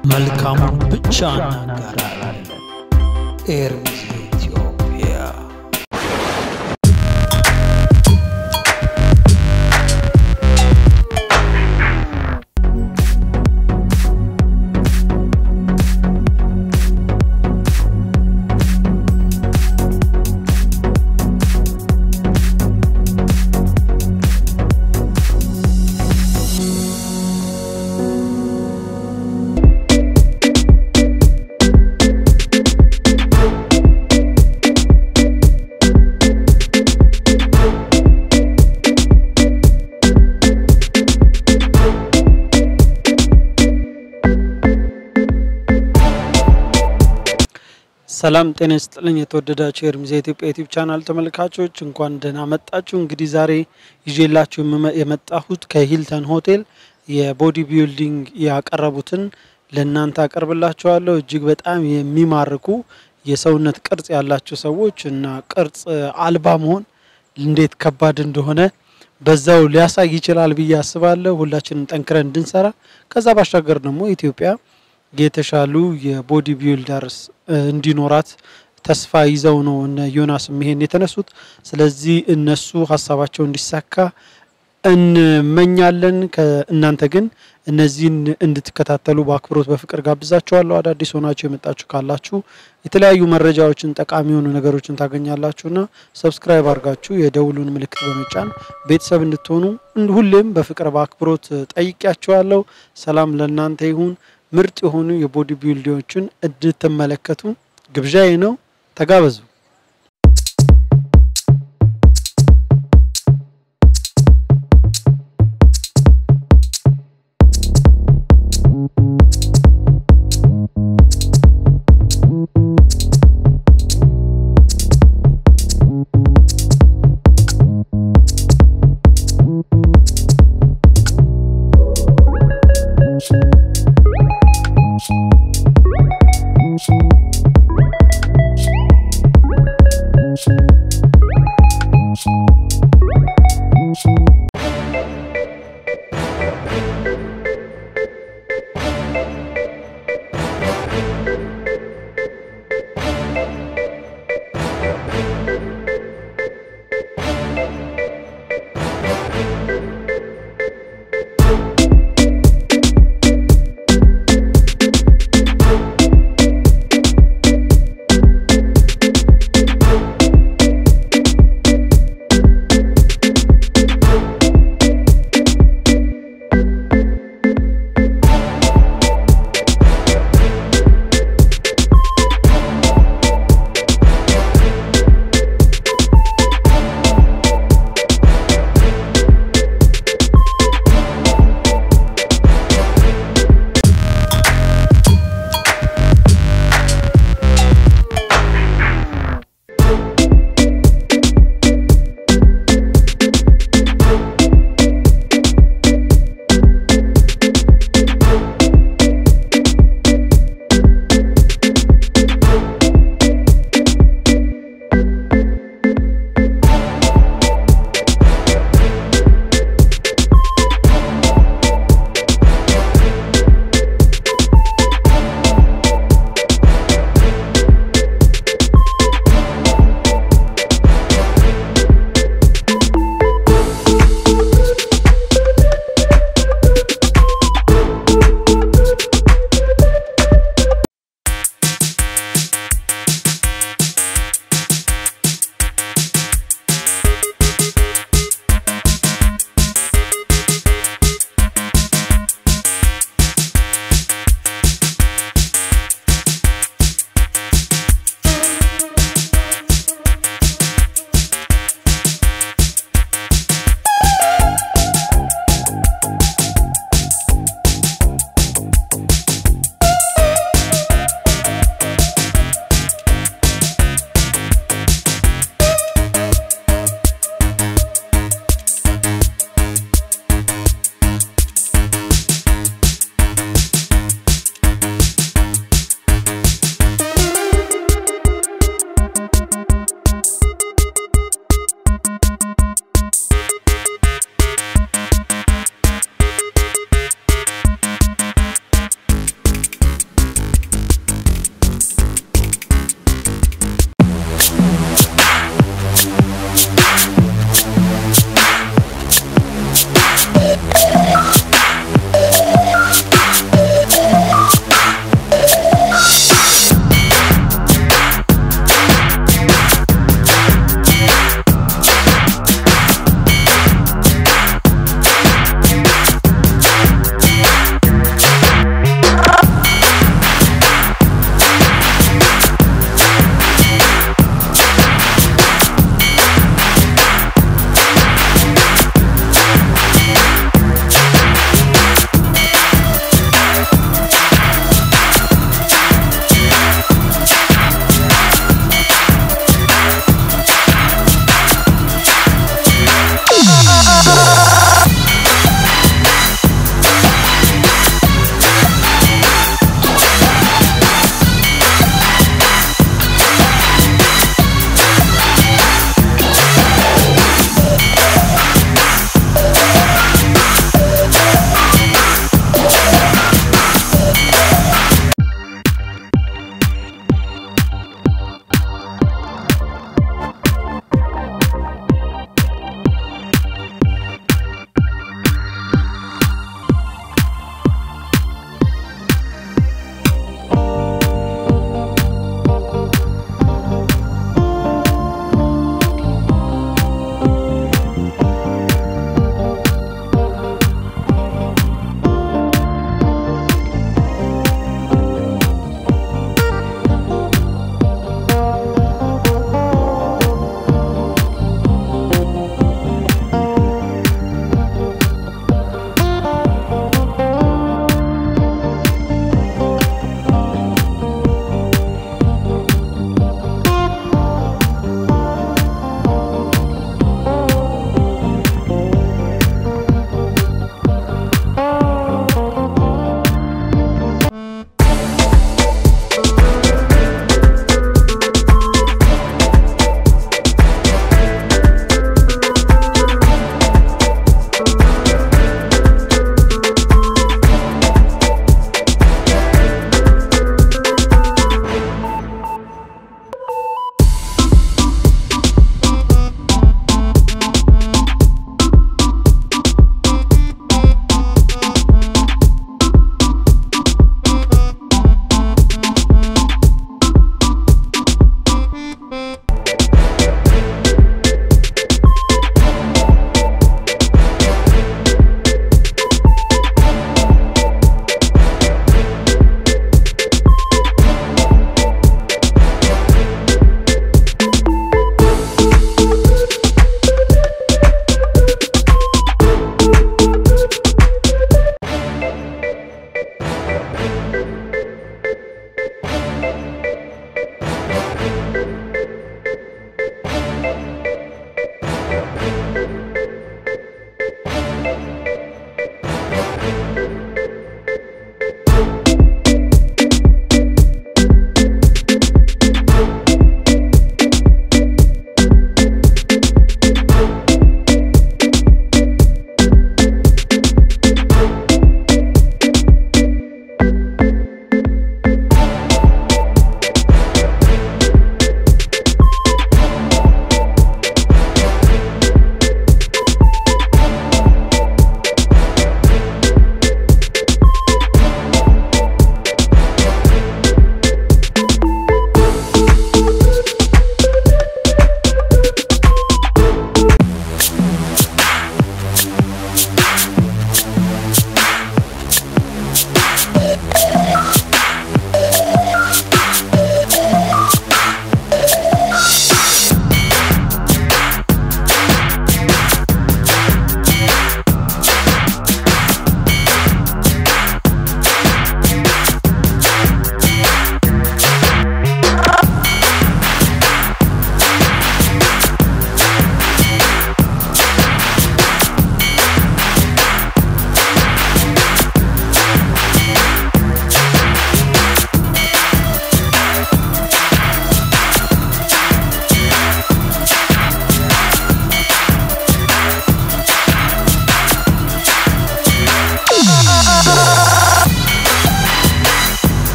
መልካሙን ብቻ እናጋራለን። ኤርሚዝ ኢትዮጵያ ሰላም ጤና ይስጥልኝ። የተወደዳችሁ የኤርሚዝ ኢትዮጵያ ዩቲዩብ ቻናል ተመልካቾች እንኳን ደህና መጣችሁ። እንግዲህ ዛሬ ይዤላችሁ የምመ- የመጣሁት ከሂልተን ሆቴል የቦዲ ቢልዲንግ ያቀረቡትን ለእናንተ አቀርብላችኋለሁ። እጅግ በጣም የሚማርኩ የሰውነት ቅርጽ ያላቸው ሰዎች እና ቅርጽ አልባ መሆን እንዴት ከባድ እንደሆነ በዛው ሊያሳይ ይችላል ብዬ አስባለሁ። ሁላችንም ጠንክረን እንድንሰራ ከዛ ባሻገር ደግሞ ኢትዮጵያ የተሻሉ የቦዲ ቢልደርስ እንዲኖራት ተስፋ ይዘው ነው እነ ዮናስ ይሄን የተነሱት። ስለዚህ እነሱ ሀሳባቸው እንዲሳካ እንመኛለን። ከእናንተ ግን እነዚህን እንድትከታተሉ በአክብሮት በፍቅር ጋብዛችኋለሁ። አዳዲስ ሆናችሁ የመጣችሁ ካላችሁ የተለያዩ መረጃዎችን፣ ጠቃሚ የሆኑ ነገሮችን ታገኛላችሁና ሰብስክራይብ አድርጋችሁ የደውሉን ምልክት በመጫን ቤተሰብ እንድትሆኑ ሁሌም በፍቅር በአክብሮት ጠይቂያችኋለሁ። ሰላም ለእናንተ ይሁን። ምርጥ የሆኑ የቦዲ ቢልዲዎችን እንድትመለከቱ ግብዣዬ ነው። ተጋበዙ።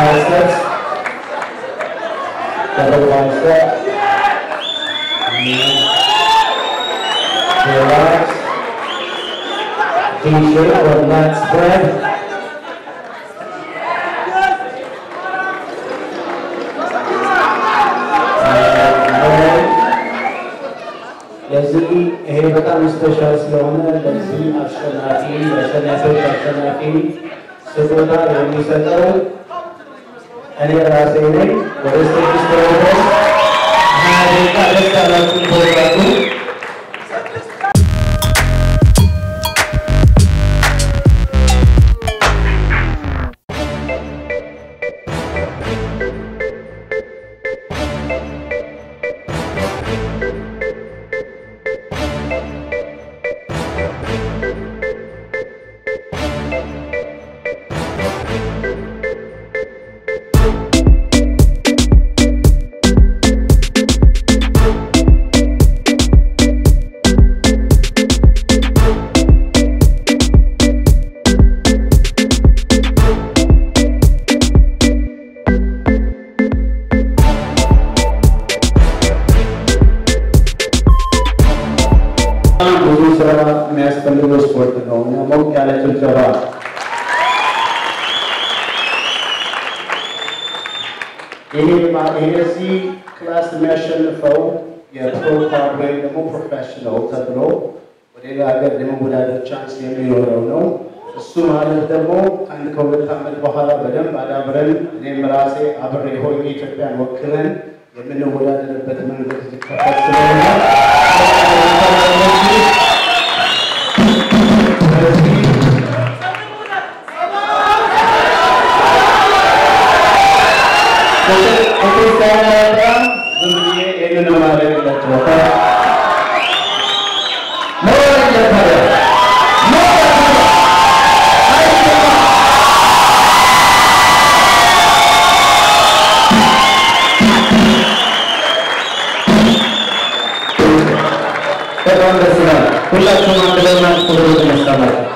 biceps. Double bicep. Relax. D-shape or lat spread. ለዚህ ይሄ በጣም ስፔሻል ስለሆነ ለዚህ አሸናፊ የአሸናፊዎች አሸናፊ ስጦታ የሚሰጠው እኔ ራሴ ነኝ። ወደ ስድስት ድረስ ሀያ ደቂቃ ደስ ያላችሁ ፕሮግራሙ በጣም ብዙ ስራ የሚያስፈልገው ስፖርት ነው እና ሞቅ ያለ ጭብጨባ ይሄ ማ- ይሄ እዚህ ክላስ የሚያሸንፈው የፕሮ ካርድ ወይም ደግሞ ፕሮፌሽናል ተብሎ ወደ ሌላ ሀገር የመወዳደር ቻንስ የሚኖረው ነው። እሱ ማለት ደግሞ አንድ ከሁለት ዓመት በኋላ በደንብ አዳብረን እኔም ራሴ አብሬ ሆኜ ኢትዮጵያን ወክለን የምንወዳደርበት መንገድ ሊከፈት ስለሆነ ስለዚህ በጣም ደስ ይላል። ሁላችሁም አንድ ላይ ናችሁ። ተነስታላችሁ